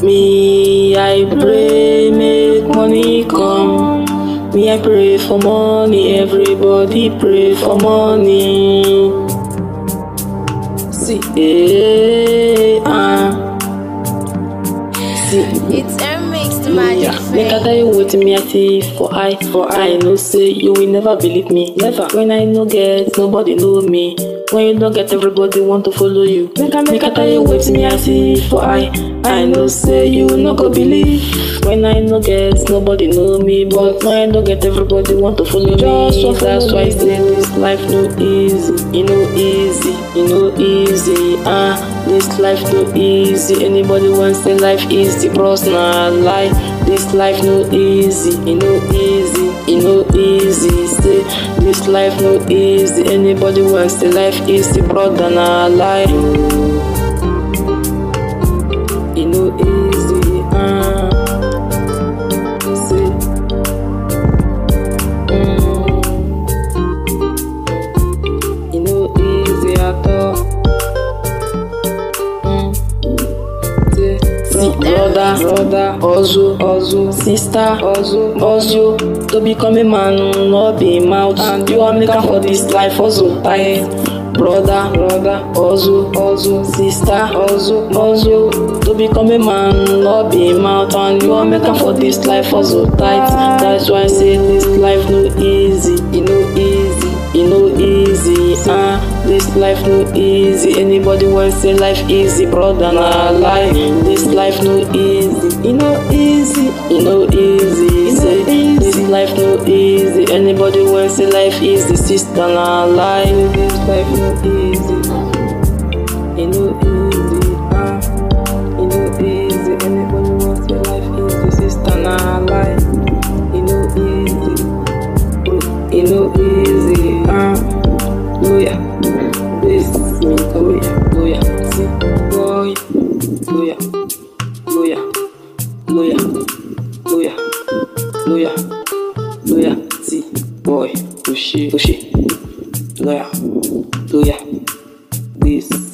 Me, I pray, make money come. Me, I pray for money. Everybody pray for money. See, eh, ah. See, It's a mixed magic yeah. Make I thing. tell you what me I see for I for I know say you will never believe me. Never. When I no get, nobody know me. When you don't get, everybody want to follow you. Make I make I tell you what me I see for I I know say you no go believe. When I no get, nobody know me. But when I don't get, everybody want to follow Just me. want follow That's why I me. say this life no easy. You know easy. You know easy. Ah, this life no easy. Anybody wants say life easy, bros nah lie. This life no easy. You know easy. You know easy. Say this life no easy. Anybody wants say life easy, brother nah lie. You know easy. Ah, say. Mm. You know easy at all. Mm. Say, See, brother, brother, hustle, hustle, sister, hustle, hustle. To become a man, not be mouth. And you are making for this life, hustle tight. Brother, brother, hustle, hustle, sister, hustle, hustle. To become a man, not be mouth. And you are making for this life, hustle tight. That's why I say this life no easy, you know easy. You know easy, ah, this life no easy. Anybody want say life easy, brother, nah lie. This life no easy, you know easy, you know easy. Say this life no easy. Anybody want say life easy, sister, nah lie. This life no easy, you know easy, ah, you know easy. Anybody want say life easy, sister, nah lie. You know easy. You know easy, ah, Loya, this me, Loya, Loya, see, boy, Loya, Loya, Loya, Loya, Loya, Loya, see, boy, Oshi, Oshi, Loya, Loya, this.